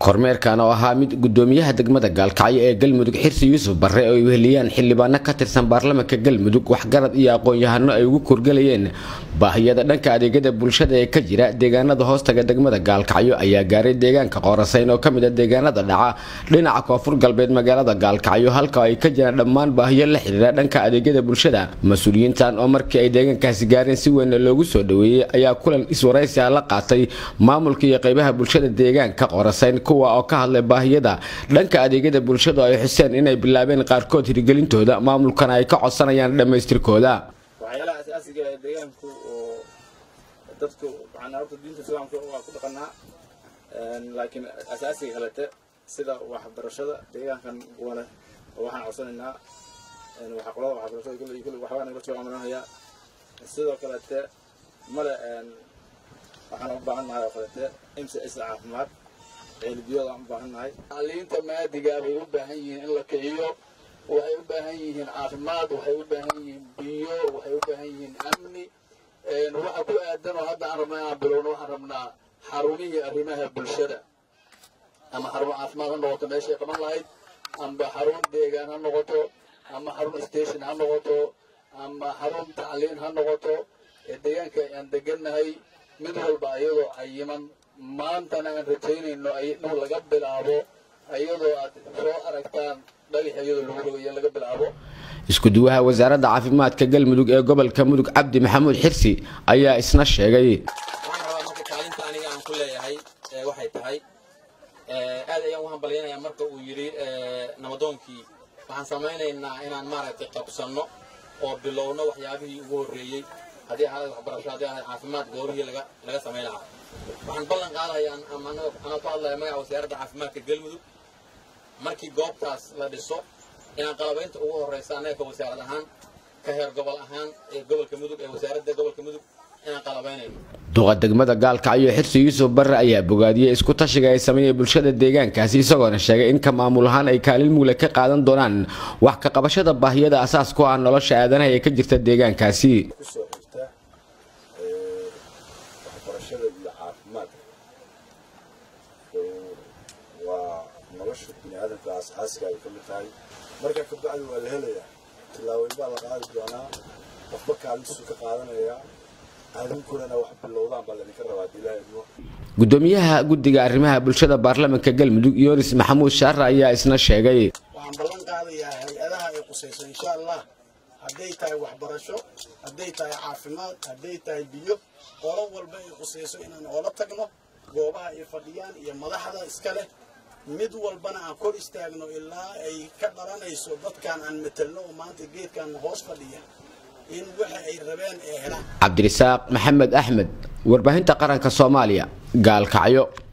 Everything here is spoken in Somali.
kormeerkan oo ahaa mid gudoomiyaha degmada gaalkacyo ee galmudug xirsi yuusuf barre oo ay weheliyaan xildhibaano ka tirsan baarlamanka galmudug waxgarad iyo aqoon-yahano ay ugu korgelayeen baahiyada dhanka adeegyada bulshada ee ka jira deegaanada hoostaga degmada gaalkacyo ayaa gaaray deegaanka qoorasayn oo kamid a deegaanada dhaca dhinaca koonfur galbeed magaalada gaalkacyo halka ay ka jiraan dhammaan baahiyo la xidhiira dhanka adeegyada bulshada mas-uuliyiintan oo markii ay deegaankaasi gaareen si weyn loogu soo dhaweeyey ayaa kulan iswaraysi ah la qaatay maamulka iyo qaybaha bulshada deegaanka qoorasayn kuwa oo ka hadlay baahiyada dhanka adeegyada bulshada oo ay xuseen inay bilaabeen qaarkood hirgelintooda maamulkana ay ka codsanayaan dhammaystirkooda waxyaalaha asaasiga ee deegaanku oo dadku macnaa horta diinta islaamka waa ku dhaqanaa laakiin asaasiga kalete sida waxbarashada deegaankan wana waxaan codsanaynaa waxa qolada waxbarashada kulli kulli waxbaa naga soo amranayaa sidoo kalete male waxaan u baahan nahay oo kalete mcs caafimaad ceelbiyood aan u baahan nahay tacliinta maadiga bay u baahan yihiin in la kiciyo waxay u baahan yihiin caafimaad waxay u baahan yihiin biyo waxay u baahan yihiin amni waxa ku aadan oo hadda aan rabnaa inaan bilowno waxaan rabnaa xarumihii arrimaha bulshada ama xarun caafimaad ha noqoto meeshay qaban lahayd amba xarun deegaan ha noqoto ama xarun station ha noqoto ama xarun tacliin ha noqoto ee deegaanka aan degannahay mid walba ayadoo cayiman maantana aan rajaynayno inuu laga bilaabo ayadoo aad soo aragtaan dhagax iyadoo lagu rogayo laga bilaabo isku-duwaha wasaaradda caafimaadka galmudug ee gobolka mudug cabdi maxamuud xirsi ayaa isna sheegay waxaan rabaa marka kaalinta aniga aan ku leeyahay waxay tahay aad ayaan u hambalyanayaa marka uu yidhi namadoonkii waxaan samaynaynaa inaan maaragtay qabsanno oo bilowno waxyaabihii ugu horreeyey haddii ahaada waxbarasho haddii ahaada caafimaad goobihii laga laga samayn lahaa waxaan ballan qaadayaa ama anoo ku hadlaya magaca wasaaradda caafimaadka galmudug markii goobtaas la dhiso inaan qalabaynta ugu horreysa annaga ka wasaarad ahaan ka heer gobol ahaan ee gobolka mudug ee wasaaradda gobolka mudug inaan qalabaynayno duqa degmada gaalkacyo xirsi yuusuf barre ayaa bogaadiyey isku tashiga ay sameeyeen bulshada deegaankaasi isagoona sheegay in ka maamul ahaan ay kaalin mugle ka qaadan doonaan wax ka qabashada baahiyada asaas ku ah nolosha aadanaha ee ka jirta deegaankaasi kusoo xigta waxbarashada iyo caafimaadka waa nolosha bini aadamka asaasiga ay ka mid tahay marka kabacdi waa la helayaa tillaabooyin baa la qaadi doonaa qofba kaalintiisu ka qaadanayaa adinkunana wax bilowdaan baa laydinka rabaa dilaaimo gudoomiyaha guddiga arrimaha bulshada baarlamanka galmudug yunis maxamuud shaare ayaa isna sheegay waxaan ballan qaadayaa hay-adaha ay qusayso insha allah hadday tahay waxbarasho hadday tahay caafimaad hadday tahay biyo qolo walba ay qusayso inaan oola tagno goobaha ay fadhiyaan iyo madaxda iska leh mid walbana aan kor istaagno ilaa ay ka dhalanayso dadkaan aan matelno oo maanta geedkaan hoos fadhiya in waxa ay rabeen ay helaan cabdirisaaq maxamed axmed warbaahinta qaranka soomaaliya gaalkacyo